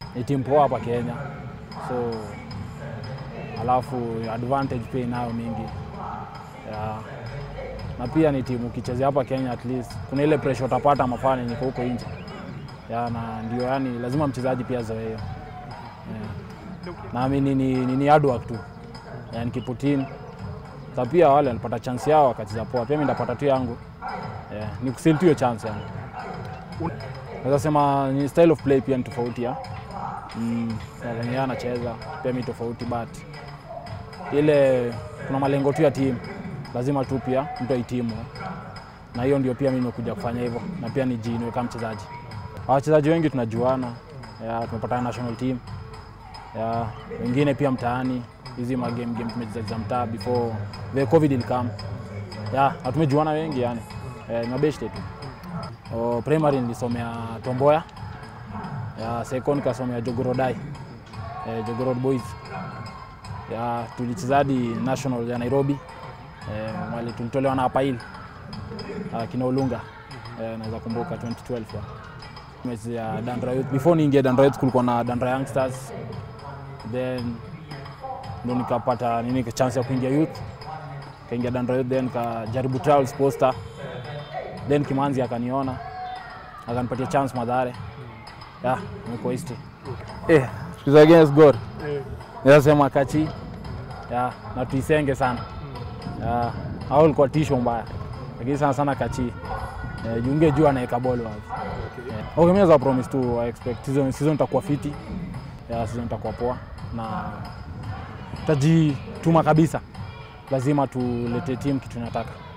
ni timu poa hapa Kenya, so alafu advantage pia inayo mingi yeah. Na pia ni timu ukichezea hapa Kenya, at least kuna ile pressure utapata mafani niko huko nje yeah, na ndio yani lazima mchezaji pia zoe hiyo yeah. Naamini ni, ni, ni hard work tu yeah, nikiputin sa pia wale walipata chance yao wakacheza poa, pia mimi ndapata tu yangu yeah, ni kusil tu hiyo chance yangu. Naweza sema ni style of play pia ni tofauti ya mm, na venye yeye anacheza pia mi tofauti, but ile kuna malengo tu ya timu, lazima tu pia mtu aitimu, na hiyo ndio pia mimi nimekuja kufanya hivyo, na pia nijiinue kama mchezaji. Wachezaji wengi tunajuana, ya, tumepatana national team ya, wengine pia mtaani hizi magame game tumecheza za mtaa before the covid ilikam, ya na tumejuana wengi yani, eh, ni mabeshte tu. O, primary nilisomea Tomboya ya second nikasomea Jogorodai eh, Jogorod Boys ya tulichezadi national ya Nairobi eh, wale tulitolewa na Apail uh, kina Olunga eh, naweza kumbuka 2012 ya mechi ya Dandra Youth. Before niingie Dandra Youth kulikuwa na Dandra Youngsters, then ndo nikapata nini chance ya kuingia youth, kaingia Dandra Youth, then kajaribu trials Posta, then Kimanzi akaniona akanipatia chance Madhare ya niko East eh, tukiza against Gor nasema kachi ya na tuisenge sana ya au ilikuwa tisho mbaya, lakini sana sana kachi eh, junge juu anaweka ball wapi. Yeah. Okay, mimi naweza promise tu I expect season season itakuwa fiti. Ya season itakuwa poa na tajituma kabisa. Lazima tulete team kitu tunataka.